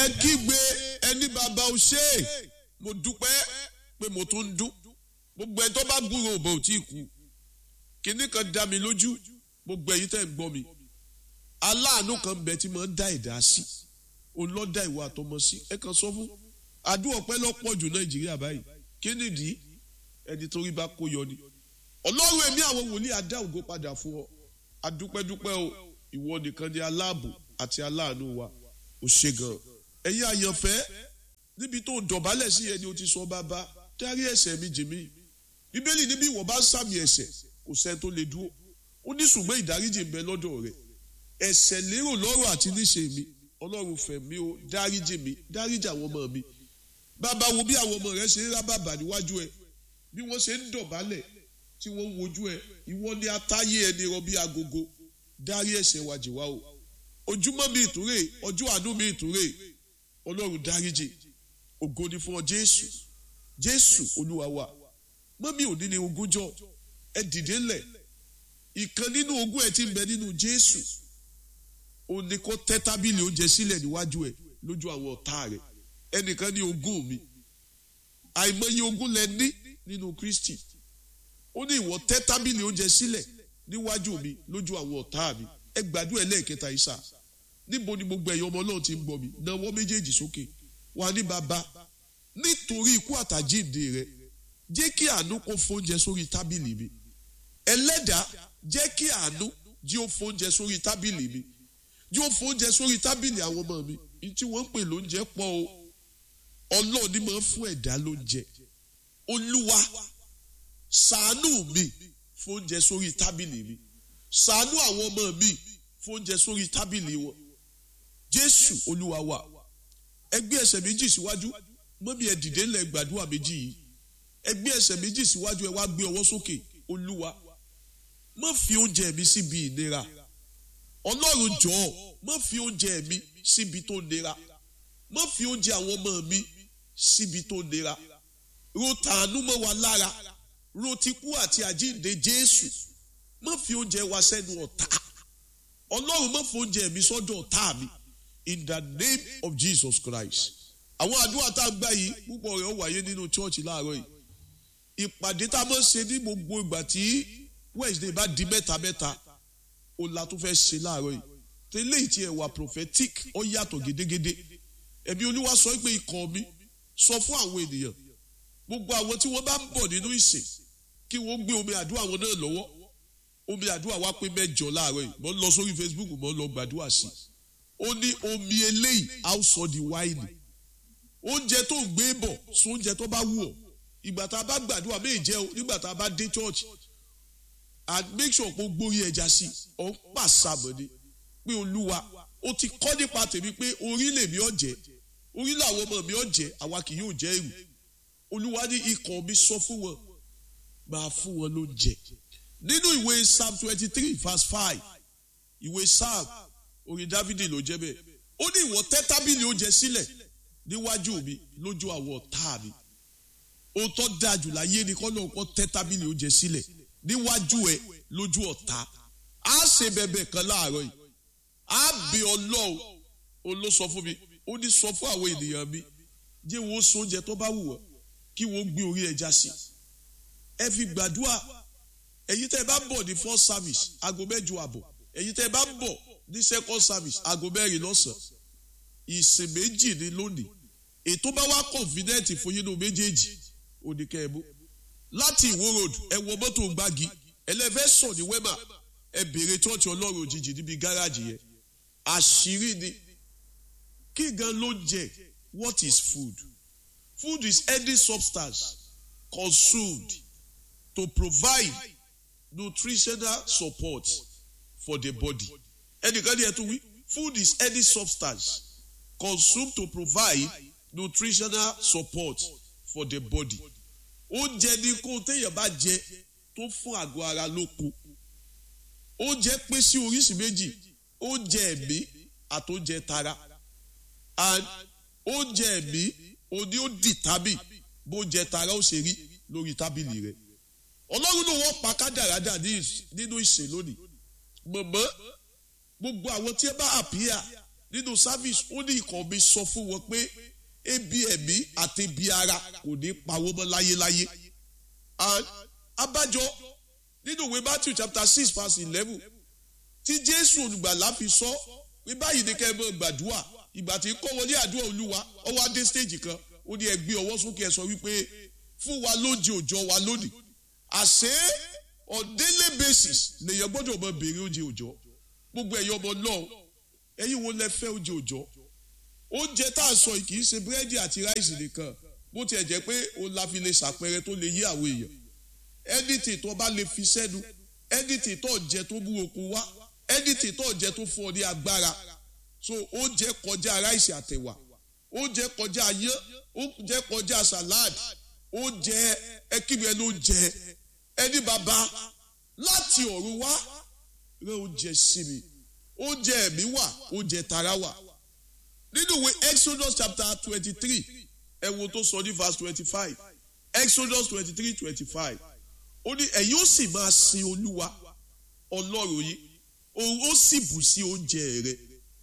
ẹ kígbe ẹni bàbá o ṣe é mo dúpẹ́ pé mo tún ń dún gbogbo ẹ tó bá gbúrò òbò ò tí ì kú kinní kan dá mi lójú gbogbo ẹ̀yin tẹ́ ń gbọ́ mi aláàánú kan bẹ tí mo ń dá ẹ̀dá sí òun lọ́ dá ìwà àtọmọ sí ẹ kàn sọ fún àdúrà ọpẹ́ lọ́pọ̀ jù nàìjíríà báyìí kí nìdí ẹni torí bá kó yọ ni ọlọ́run ẹ̀mí àwọn wòlíì adá ògo padà fún ọ adúpẹ́dúpẹ́ o ìwọ nìkan ni aláàbò àti aláàánú wa ò ṣe gan ẹ̀yin àyànfẹ́ níbi tó dọ̀bálẹ̀ sí ẹni o ti sọ bàbá dárí ẹ̀ṣẹ̀ mi jì mí bíbélì níbi ìwọ bá ń sàmì ẹ̀ṣẹ̀ kò sẹ́ni tó lè dúró ó ní ṣùgbọ́n ìdáríjì ń bẹ lọ́dọ̀ rẹ̀ ẹ̀ṣẹ̀ lérò lọ́rọ̀ àti níṣe mi ọlọ́run fẹ̀ mí o dáríjì mi dáríjì àwọn ọmọ mi bàbá wo bí àwọn ọmọ rẹ ṣe ń rábàbà níwájú ẹ bí wọ́n ṣe ń dọ̀bálẹ̀ tí wọ́n ń wojú ẹ ìwọ ni atáyé ẹni rọ bí agogo dárí ẹ̀ṣẹ̀ wa jì wá o ojúmọ́ mi ìtúrè ọjọ́ àánú mi ìtúrè ọlọ́run dáríjì ògo ni fún ọ jésù jésù olúwa wa mọ́mí òní ni ogúnjọ́ ẹ dìde ńlẹ̀ ìkan nínú ogún ẹ ti ń bẹ nínú jésù ó ní kó tẹ́ tábìlì oúnjẹ sílẹ̀ níwájú ẹ lójú àwọn ọ̀tá rẹ̀ ẹnìkan ní ogún mi àìmọye ogún lẹ ní nínú kristi ó ní ìwọ tẹ́ tábìlì oúnjẹ sílẹ̀ níwájú mi lójú àwọn ọ̀tá mi ẹ gbàdúrà ẹlẹ́ẹ̀kẹta ìsà níbo ni gbogbo ẹ̀yọ́ ọmọ náà ti ń gbọ́ mi náwó méjèèjì sókè wà ní bàbá nítorí ikú àtàjíǹde rẹ jẹ́ kí àánú kó fóúnjẹ sórí tábìlì mi ẹlẹ́dàá jẹ́ kí àánú jí ó fóúnjẹ sórí tábìlì mi jí ó fóúnjẹ sórí tábìlì àwọn ọmọ mi ní tí wọ́n ń pè lóúnjẹ pọ̀ o ọlọ́run ní máa ń fún ẹ̀dá lóúnjẹ olúwa ṣàánú mi fóúnjẹ sórí tábìlì mi ṣàánú àwọn ọmọ mi fóúnjẹ sórí tábìlì wọn jésù olúwa wa ẹgbẹ́ ẹsẹ̀ méjì síwájú mọ́mí ẹ dìde ńlẹ̀ gbàdúrà méjì yìí ẹgbẹ́ ẹsẹ̀ méjì síwájú ẹ wá gbé ọwọ́ sókè olúwa má fi oúnjẹ mi síbi ìnira ọlọ́run jọ̀ọ́ má fi oúnjẹ mi síbi tó nira má fi oúnjẹ àwọn ọmọ mi síbi tó nira ro tàánú mọ́ wa lára ro tikú àti àjíǹde jésù má fi oúnjẹ wa sẹ́nu ọ̀tá ọlọ́run má fi oúnjẹ mi sọ́dọ̀ ọ̀tá mi in the name of jesus christ àwọn àdúrà tá a gbà yìí púpọ̀ rẹ̀ ó wáyé nínú chọ́ọ̀chì láàárọ̀ yìí ìpàdé tá a máa ń ṣe ní gbogbo ìgbà tí wednesday bá di mẹ́ta mẹ́ta ó la tó fẹ́ ṣe láàárọ̀ yìí tẹ́lẹ̀ ìtì ẹ̀ wà prophetic ó yàtọ̀ gédégédé ẹ̀mí olúwa sọ pé ikọ̀ mi sọ fún àwọn ènìyàn gbogbo àwọn tí wọ́n bá ń bọ̀ nínú ìsìn kí wọ́n gbé omi àdúrà wọn náà lọ́wọ́ omi àdúrà wa pé mẹ́jọ láàárọ̀ yìí mo ń lọ sórí facebook mo ń lọ gbàdúrà sí i ó ní omi eléyìí á sọ di wáìnì oúnjẹ tó ń gbé bọ̀ sún oúnjẹ tó bá wù ọ́ ìgbà tá a bá gbàdúrà méè jẹ́ o nígbà tá a bá dé church and make sure pé o gbórí ẹja sí ọ̀ ń pàṣàmọ̀ ni pé olúwa o ti kọ́ nípa tèmi pé orí lèmi ọ̀jẹ̀ orí làwọn ọmọ mi ọ̀jẹ̀ àwa kì yóò jẹ́ èrò olúwa ní ikọ̀ mi sọ fún wọn máa fún wọn lóúnjẹ nínú ìwé psalm twenty three verse five ìwé psalm orin dávidi ló jẹ́ bẹ́ẹ̀ ó ní ìwọ tẹ́ tábìlì oúnjẹ sílẹ̀ níwájú mi lójú àwọn ọ̀tá mi ohun tó dáa jù láyé ni kọ́ lóun kọ́ tẹ́ tábìlì oúnjẹ sílẹ̀ níwájú ẹ lójú ọ̀tá á ṣe bẹ̀bẹ̀ kan láàárọ̀ yìí á bẹ ọlọ́run òun ló sọ fún mi ó ní sọ fún àwọn ènìyàn mi jẹ́ wọ́n so oúnjẹ tó bá wù wọ́n kí wọ́n gbé orí ẹja sí ẹ fi gbàdúrà ẹ̀yin tẹ́ ẹ bá bọ̀ ní first service aago mẹ́jọ àbọ̀ ẹ̀yin tẹ́ ẹ bá bọ̀ ní second service aago mẹ́rin lọ́sàn-án ìsìn méjì ní lónìí ètò bá wá confident fún yín ní méjèèjì oníkẹ́ ẹ mú láti ìwó road ẹ wọ mọ́tò gbági ẹlẹ́fẹ́ sọ̀ ní wẹ́mà ẹ béèrè chọ́ọ̀chì ọlọ́run òjijì níbi gáràjì yẹn àṣírí ni kí gan ló jẹ what is food food is any substance consumed to provide nutritional support for the body ẹnìkan ní ẹ tún wí food is any substance consumed to provide nutritional support for the body oúnjẹ ní kó téèyàn bá jẹ tó fún àgọ́ ara lóko oúnjẹ pín sí oríṣi méjì oúnjẹ ẹ̀mí àti oúnjẹ tara and oúnjẹ ẹ̀mí òní ó dì tábì bóúnjẹ tara ó ṣe rí lórí tábìlì rẹ ọlọ́run ló wọ́n pa kádàrádà nínú ìsìn lónìí mọ̀mọ́ gbogbo àwọn tí ẹ bá àpíyà nínú service ó ní ikọ̀ mi sọ fún wọn pé ebi ẹ̀mí àti ebi ara kò ní pawó mọ́ láyéláyé and abájọ nínú ìwé Matthew chapter six verse eleven tí Jésù olùgbàlà fi sọ pé báyìí ni kẹ́ ẹ mọ̀ gbàdúrà ìgbà tí kọ́ wọlé àdúrà olúwa ó wá dé stage kan ó ní ẹ gbé ọwọ́ sókè ẹ sọ wípé fún wa lóúnjẹ òòjọ́ wa lónìí àṣé on daily basis lèèyàn gbọ́dọ̀ mọ béèrè oúnjẹ òòjọ́ gbogbo ẹ̀yọ́ ọmọ náà ẹ̀yin wo lẹ fẹ́ oúnjẹ òòjọ́ oúnjẹ tá a sọ yìí kì í ṣe búrẹ́dì àti ráìsì nìkan bó tiẹ̀ jẹ́ pé òun la fi lè ṣàpẹẹrẹ tó lè yí àwọn èèyàn ẹnìtì tó bá lè fi sẹ́nu ẹnìtì tó jẹ tó mú okun wá ẹnìtì tó jẹ tó fún ọ ní agbára so oúnjẹ kọjá ráìsì àtẹ̀wà oúnjẹ kọjá yán oúnjẹ kọjá salad oúnjẹ ẹkíbi ẹni oúnjẹ ẹni bàbá láti ọ̀run wá rẹ oúnjẹ sí mi oúnjẹ ẹ̀mí wà oúnjẹ tara wà nínú ìwé Exodus chapter twenty three ẹ wo tó sọ ní verse twenty five Exodus twenty three twenty five ó ní ẹ̀yin ó sì máa sin olúwa ọlọ́run yìí òun ó sì bù sí oúnjẹ rẹ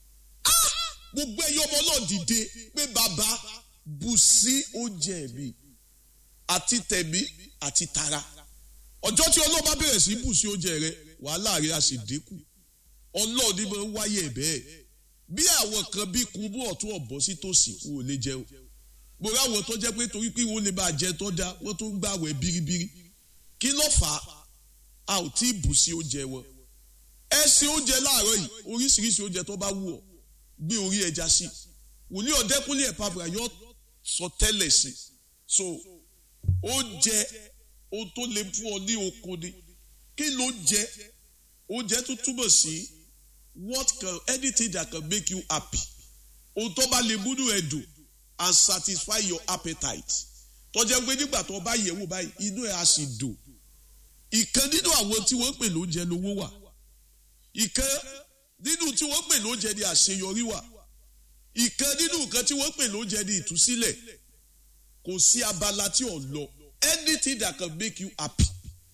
gbogbo ẹyọ ọmọ náà dìde pé bàbá bù sí oúnjẹ mi àti tẹ̀mí àti tara ọjọ́ tí ọlọ́run bá bẹ̀rẹ̀ sí bù sí oúnjẹ rẹ wàhálà rẹ á sì dínkù ọlọ́run ní máa ń wáyé bẹ́ẹ̀ bí àwọn kan bí kúbú ọ̀tún ọ̀bọ sí tòsí wọn ò lè jẹun gbogbo àwọn tó jẹ́ pé torí pé wọ́n lè máa jẹ tó dá wọ́n tó ń gbàwẹ̀ biribiri kí ló fà á a ò tí ì bù sí oúnjẹ wọn ẹ ṣe oúnjẹ láàárọ̀ yìí oríṣiríṣi oúnjẹ tó bá wù ọ́ gbé orí ẹja sí wòlíì ọ̀dẹ́kúnlé ẹ̀ pàbùrà yóò sọ tẹ́lẹ̀ sí so oúnjẹ ohun tó lè fún ọ ní okun ni kí ló jẹ oúnjẹ tó túbọ̀ sí what can anything that can make you happy ohun tó bá lè múnú ẹ dùn and satisfy your appetite tọ́jà pé nígbà tó bá yẹ̀wò báyìí inú ẹ̀ á sì dùn ìkan nínú àwọn tí wọ́n pè lóúnjẹ lówó wà ìkan nínú tí wọ́n pè lóúnjẹ ní àṣeyọrí wà ìkan nínú nǹkan tí wọ́n pè lóúnjẹ ní ìtúsílẹ̀ kò sí abala tí ò lọ anything that can make you happy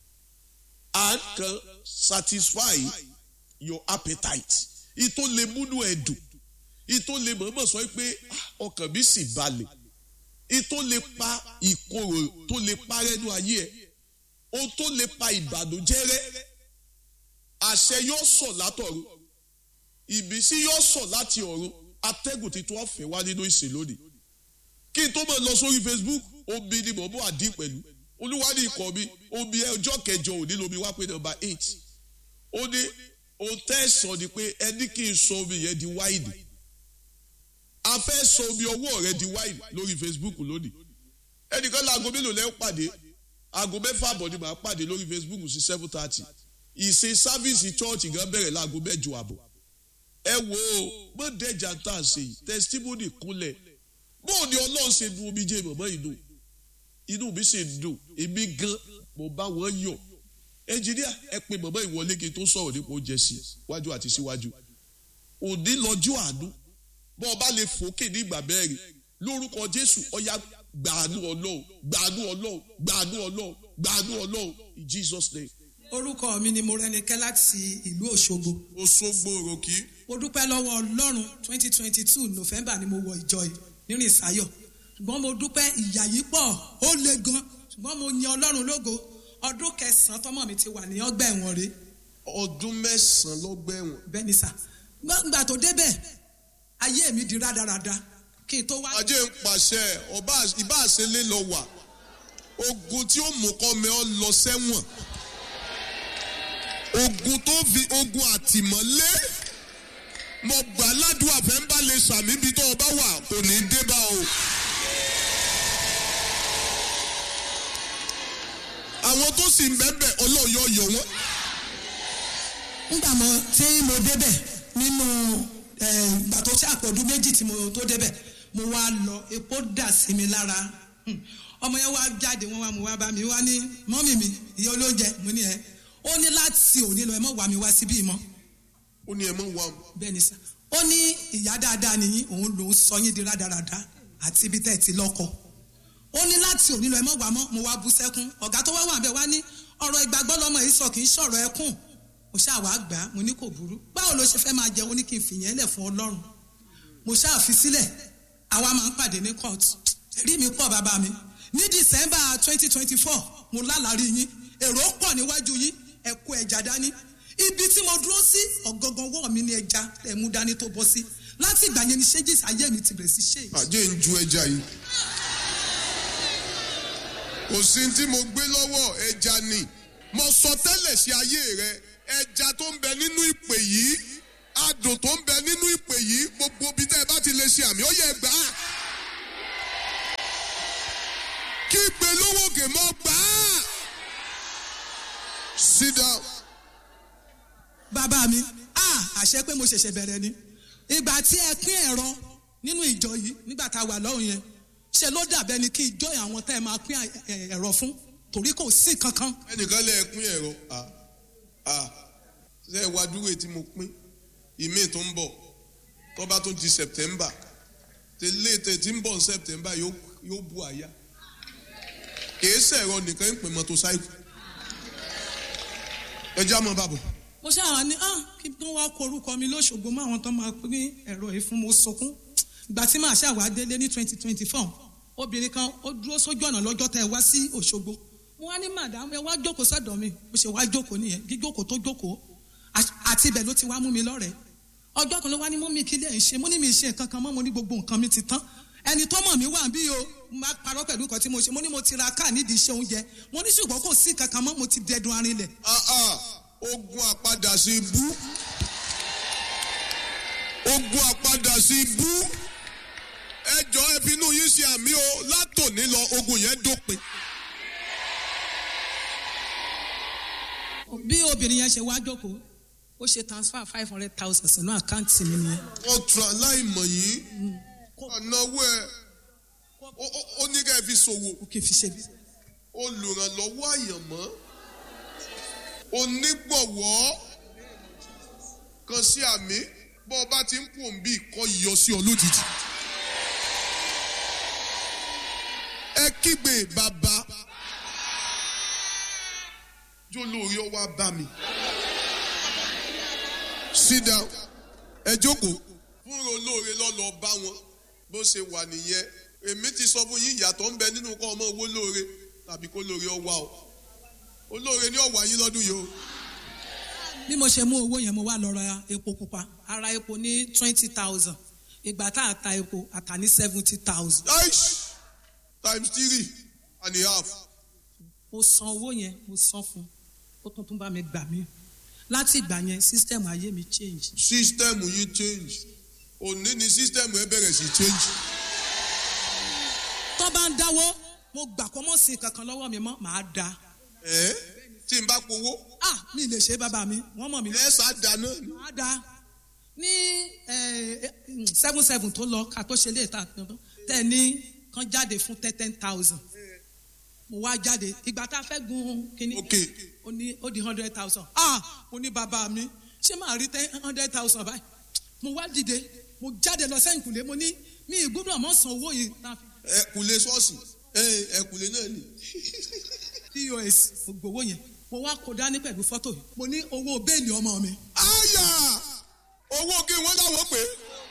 and can satisfy your appetite ìtò lè múnú ẹ̀ dùn ìtò lè mọ̀ọ́mọ̀ sọ pé ọkàn mi sì balẹ̀ ìtò lè pa ìkorò tó lè parẹ́nu ayé ẹ̀ ohun tó lè pa ìbànújẹ́ rẹ́ àṣẹ yóò sọ̀ látọ̀run ìbísí yóò sọ̀ láti ọ̀run atẹ́gùn titun ọ̀fẹ́ wá nínú ìsìn lónìí kí n tó mọ̀ lọ sórí Facebook omi ni mò ń bọ̀ àdín pẹ̀lú olúwa ní ikọ̀ mi omi ọjọ́ kẹjọ òní lomi wá pé nọ́mbà eight ó ní ohun tẹ́ ẹ̀ sọ ni pé ẹni kí n sọ omi yẹn di wáìnì a fẹ́ sọ omi ọwọ́ rẹ di wáìnì lórí Facebook lónìí ẹnìkan láago mélòó lẹ́ ń pàdé aago mẹ́fà àbọ̀ ni màá pàdé lórí Facebook sí seven thirty ìsìn sáfíìsì chọ́ọ̀chì gan bẹ̀rẹ̀ láago mẹ́jọ àbọ̀ ẹ wo mọ̀dẹ́jà tá a ṣe yìí testimony kúnlẹ̀ bóò ni ọlọ́run ṣe nu omi jẹ́ mọ̀mọ́ inú inú mi ṣe dùn èmi gan mo bá wọn yọ̀ ẹnjìníà ẹ pe mọ̀mọ́ ìwọlé kí n tó sọ̀rọ̀ nípa oúnjẹ sí wájú àti síwájú òní lọ́jọ́ àánú bọ́ ọ bá lè fòkè ní ìgbà mẹ́rin lórúkọ Jésù ọ̀yá gbàánú ọlọ́run gbàánú ọlọ́run gbàánú ọlọ́run gbàánú ọlọ́run in Jesus name. orúkọ mi ni Mọ́rẹ́nikẹ́ láti ìlú Òṣogbo Òṣogbo òròkì mo dúpẹ́ lọ́wọ́ Ọlọ́run twenty twenty two November ni mo wọ ìjọ yìí nínú ìsáyọ̀ ṣùgbọ́n mo dúpẹ́ ìyà yìí pọ̀ ó le gan ṣùgbọ́n mo yan Ọlọ́run lógo ọdún kẹsàn-án tọmọ mi ti wà ní ọgbà ẹ̀wọ̀n rèé ọdún mẹ́sàn-án lọ́gbẹ̀wọ̀n bẹ́ẹ̀ ni sà gbàgbà tó débẹ̀ ayé mi di rádaràda kí n tó wá. ajé ń pàṣẹ ọba ìbá àṣẹlẹ lọ wà ogun tí ó mú kọ́ mi ọ lọ sẹ́wọ̀n ogun tó fi ogun àtìmọ́lé mo gbà ládùúgbò àfẹ́ ń bá lè sàmì ibi tó o bá wà kò ní í dé bá o. àwọn tó sì ń bẹ́bẹ̀ ọlọ́yọ̀ yọ wọ́n. nígbà mo tí mo débẹ̀ nínú ìgbà tó ṣe àpọ̀dún méjì tí mo tó débẹ̀ mo wá lọ epo dà sí mi lára ọmọ yẹn wá jáde wọn wá mo wá bá mi wá ní mọ́mì mi ìyá olóúnjẹ mo ní ẹ ó ní láti òní lọ ẹ mọ̀ wá mi wá síbí mọ́ ó ní ẹ mọ̀ wá. bẹ́ẹ̀ ni sá ó ní ìyá dáadáa nìyí òun lòún sọ yín di rádaràda àti ibi tẹ́ ẹ ti lọ́kọ ó ní láti òní lọ ẹ mọ̀ wá mọ́ mo wá bú sẹ́kún ọ̀gá tó wá wà bẹ́ẹ̀ wá ní ọ̀rọ̀ ìgbàgbọ́ lọ́mọ yìí sọ kì í sọ̀rọ̀ ẹkún mo ṣáà wá gbà á mo ní kò burú báwo ló ṣe fẹ́ máa jẹun ó ní kí n fìyẹn lẹ̀ fún ọlọ́run mo ṣáà fi sílẹ̀ àwa máa ń pàdé ní court ẹ̀rí mi pọ̀ bàbá mi ní december twenty twenty four mo lálàrí yín èrò pọ̀ níwájú yín ẹ kó ẹja dání ibi tí mo dúró sí ọ̀gangan wọ́ mi ní ẹja ẹ̀ mú dání tó bọ́ sí láti ìgbà yẹn ni ṣéjìs ayé mi ti bẹ̀rẹ̀ sí ṣe àjẹ́ ń ju ẹja yìí kò sí tí mo gbé lọ́wọ́ ẹja ni mo sọ tẹ́lẹ̀ sí ayé rẹ ẹja tó ń bẹ nínú ìpè yìí adùn tó ń bẹ nínú ìpè yìí gbogbo bí tẹ́ ẹ bá ti lè ṣe àmì ó yẹ gbà á kí ìpè lówó kè mọ́ gbà á sit down bàbá mi ah àṣẹ pé mo ṣẹ̀ṣẹ̀ bẹ̀rẹ̀ ni ìgbà tí ẹ pín ẹ̀rọ nínú ìjọ yìí nígbà tá a wà lọ́hùn yẹn ṣe ló dàbẹ́ ni kí ìjọ àwọn tẹ́ ẹ máa pín ẹ- ẹ̀rọ fún torí kò sí kankan ẹnìkan lè pín ẹ̀rọ à à ṣe wá dúró tí mo pín ìmí tó ń bọ̀ tó bá tún di september tẹ́lẹ̀ tẹ́ tí ń bọ̀ ní september yóò yóò bu àyà kìí sẹ̀rọ nìkan ń pè mọ́tòsáìkù ẹ já mọ́ bàbọ̀ mo ṣáà ní ah kí tó wá kó orúkọ mi lóṣogbo mọ́ àwọn tó máa pín ẹ̀rọ yìí fún mo sunkún ìgbà tí màá ṣàwá délé ní twenty twenty four obìnrin kan ó dúró sójú ọ̀nà lọ́jọ́ tẹ́ ẹ wá sí òṣogbo mo wá ní màdàm ẹ wá jókòó sọ́dọ̀ mi mo ṣe wá jókòó nìyẹn jíjókòó tó jókòó àti- àti ibẹ̀ ló ti wá mú mi lọ́rẹ̀ẹ́ ọjọ́ kan ló wá ní mú mi kí lè ń ṣe mo ní mi ṣe nǹkan kan mọ́ mo ní gbogbo nǹkan mi ti tán ẹni tó mọ̀ mí wà bí o máa parọ́ pẹ̀lú nǹkan tí mo ṣe mo ní mo ti ra káà nídìí iṣẹ́ oúnjẹ mo ní ṣùgbọ́n kò sí nǹkan kan mọ́ mo ti dẹdun arinlẹ̀ ah ah ogun àpadà sí ibú ogun àpadà sí ibú ẹjọ ẹbínú yín ṣe àmì o látòní lọ ogun yẹn dópin bí obìnrin yẹn ṣe wá jókòó ó ṣe transfer five hundred thousand sínú àkáǹtì mi nìyẹn. wọn tura láìmọ̀ yìí ọ̀nàwó ẹ̀ ó- ó- ó ní ká ẹ fi ṣòwò ó kì í fi ṣe bí. olùrànlọ́wọ́ àyànmọ́ onígbọ̀wọ́ kan sí àmì bọ́ ọ bá ti ń pò ń bí ìkọ́ yọ sí ọ lójijì. ẹ kígbe bàbá jó lórí ọwọ́ bá mi. sit down ẹ jókòó fúnra olóore lọ́lọ́ bá wọn bó ṣe wà nìyẹn èmi ti sọ fún yín ìyàtọ̀ ń bẹ nínú kọ́ ọmọ owó lóore tàbí kó lóore ọwá o olóore ní ọ̀wá yín lọ́dún yìí o bí mo ṣe mú owó yẹn mo wá lọ ra epo pupa ara epo ní twenty thousand ìgbà tá a ta epo a ta ní seventy thousand. aish times three and a half mo san owó yẹn mo san fún un ó tún tún bá mi gbà mí láti ìgbà yẹn system ayé mi change. system yín change òní ni system ẹ bẹ̀rẹ̀ sí change tó bá ń dáwó mo gbà kó mọ̀ sí kankan lọ́wọ́ mi mọ́ màá da. ẹ tí n bá powó ah mi lè ṣe bàbá mi wọ́n mọ̀ mí lọ. ẹ sá dáná ni màá da ní seven seven tó lọ ká tó ṣe lè ta tẹ ní kan jáde fún ten ten thousand mo wá jáde ìgbà tá a fẹ́ gun kínní ok ó ní ó di hundred thousand ah mo ní bàbá mi ṣé màá rí ten hundred thousand báyìí mo wá dìde mo jáde lọ sẹ́yìn kùlé mo ní mi ìgbúdọ̀ mọ̀ san owó yìí tá a fi ẹ kùlé ṣọ́ọ̀ṣì ẹ ẹ kùlé náà ni pos mo gbowó yẹn mo wá kó dání pẹ̀lú fọ́tò yìí mo ní owó bẹ́ẹ̀lì ọmọ mi àyà owó kí wọ́n láwọn pè é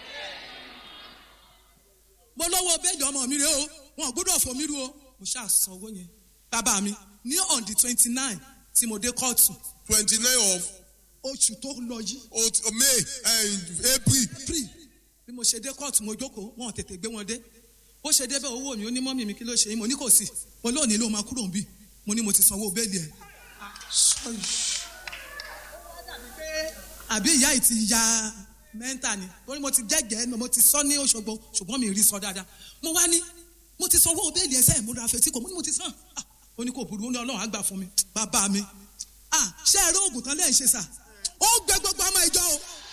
mo lọ́wọ́ bẹ́ẹ̀lì ọmọ mi rè o wọn ò gbọ́dọ̀ fò mí ru o mo ṣáà san owó yẹn bàbá mi ní on the twenty nine tí mo dé kóòtù twenty nine of oṣù tó lọ yìí of may eh, april pre bí mo ṣe dé kóòtù mo jókòó wọn ò tètè gbé wọn dé bó ṣe débẹ̀ owó mi ó ní mọ́mì mi kí ló ṣe yín mo ní kò sí mo lónìí ló máa kúrò ń bì mo ní mo ti sanwó bẹ́ẹ̀lì ẹ̀ àbí ìyá yìí ti ya mẹ́ńtà ni torí mo ti jẹ́jẹ́ mo ti sọ ní Òṣogbo ṣùgbọ́n mi rí sọ dáadáa mo wá ní mo ti sanwó bẹ́ẹ̀lì ẹsẹ̀ mo ra fetí kò mo ní mo ti san Ah, ó ní kò burú ó ní Ọlọ́run á gbà fún mi bàbá mi ah ṣé ẹ rí oògùn tán lẹ́yìn ṣe sà ó gbẹ gbogbo ọmọ ìjọ o